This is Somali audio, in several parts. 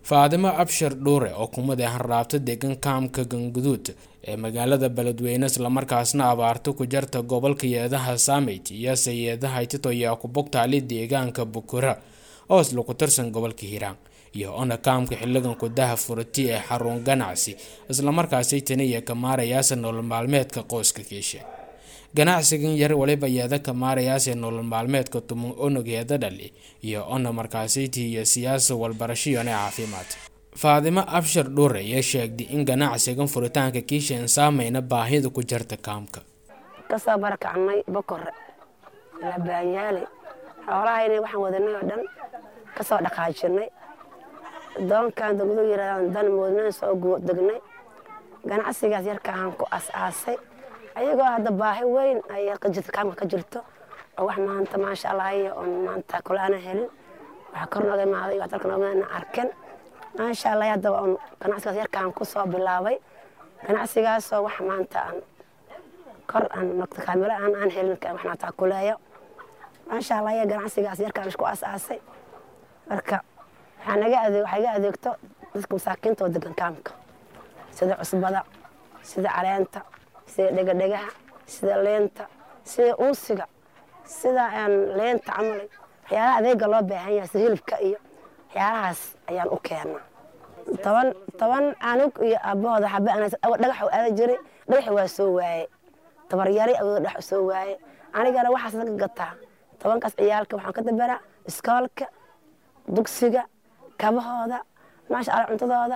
faadimo abshir dhuure oo kumid ah raabta degan kaamka ganguduud ee magaalada beledweyne islamarkaasna abaarta ku jarta gobolka yeedaha saameyt iyo sayeedaha tito ayaa ku bogtaali deegaanka bukura oo isla ku tirsan gobolka hiiraan iyo ona kaamka xiligan kudaha furati ee xarun ganacsi islamarkaasi tani iyo ka maarayaasa nolol maalmeedka qoyska kiishe ganacsigan yar waliba yeeda ka maarayaase nolol maalmeedka tumun onogeeda dhali iyo ona markaasiti iyo siyaasa walbarashiyone caafimaad faadimo abshir dhuure ayaa sheegday in ganacsigan furitaanka kiishan saameyna baahida ku jirta kaamka kasoo barakacnay bokore labaanyaale xoolahayna waxaan wadanay oo dhan kasoo dhaqaajinay doonkan degdu yirahdaan dan moodnaan soo degnay ganacsigaas yarkaan ku as-aasay ayagoo hadda baahi weyn ay kaamka ka jirto oo wax maanta maasha allah oon maanta kule ana helin waxa kor nooga imaaday wax dalka nooga arken maasha allah hadda oon ganacsigaas yarkaan ku soo bilaabay ganacsigaasoo wax maanta aan kor aan nogta kaamilo aan aan helin wax maanta kuleeyo maasha allah ganacsigaas yarkaan isku as-aasay marka waxaa naga adeeg waxaa iga adeegto dadka masaakiinta oo degan kaamka sida cusbada sida caleenta sida dhegadhegaha sida leenta sida uusiga sida leenta camal waxyaalaha adeega loo baahan yahay sida hilibka iyo waxyaalahaas ayaan u keenaa toban toban anug iyo aabahooda xabe dhagax u aada jiray dhagaxi waa soo waaye tabaryari awooda dhex soo waaye anigana waxaas laga gataa tobankaas ciyaalka waxaan ka dabaraa iskoolka dugsiga kabahooda maasha alla cuntadooda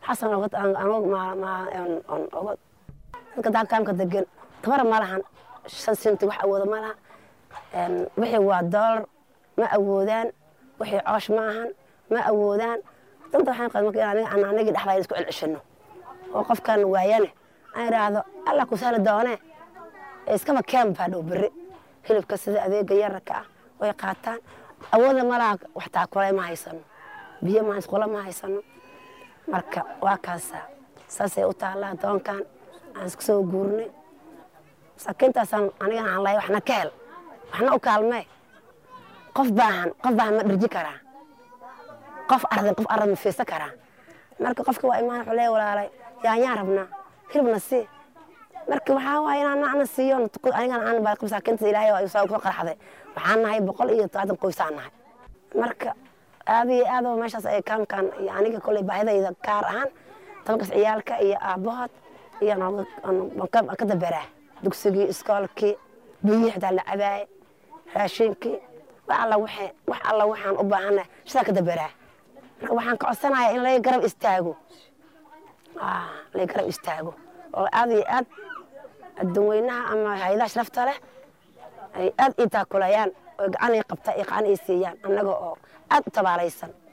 waxaasan dadka kaamka degan tabar ma lahan shan sinti wax awooda ma laha wixii waa doolar ma awoodaan wixii coosh ma ahan ma awoodaan danta waxaan qad marka aan anagii dhexdayda isku celceshano oo qofkan waayane aan idhaahdo alla ku sahli doonee iskaba keen baa dhow berri hilibka sida adeega yararka ah way qaataan awoodna ma laha wax taakulay ma haysano biyo ma isqula ma haysano marka waa kaasa saasay u taallaa doonkan aan isku soo guurnay masaakiintaasaan anigana aan lahay waxna ka hel waxna u kaalmee qof baahan qof baahan ma dharji karaa qof ardan qof ardan ma fiirsan karaa marka qofka waa imaan wuxuu leeya walaalay yaanyaan rabnaa hilibna sii marka waxaa waaye inaan ana siiyo anigana aan baa masaakiinta ilaahay oo soo qarxday waxaan nahay boqol iyo todobaatan qoysaan nahay marka aad iyo aad meeshaas ay kaamkan iyo aniga koley baahidayda kaar ahaan tobankaas ciyaalka iyo aabbahood iyo ka dabaraa dugsigii iskoolkii biyihii xitaa la cabaaye raashinkii wax alla waxay wax alla waxaan u baahanahay sidaa ka dabaraa marka waxaan ka codsanayaa in laga garab istaago laga garab istaago oo aad iyo aad adduunweynaha ama hay-adaha sharafta leh ay aad ii taakulayaan oo gacan ii qabta iyo gacan ii siiyaan annaga oo aad u tabaalaysan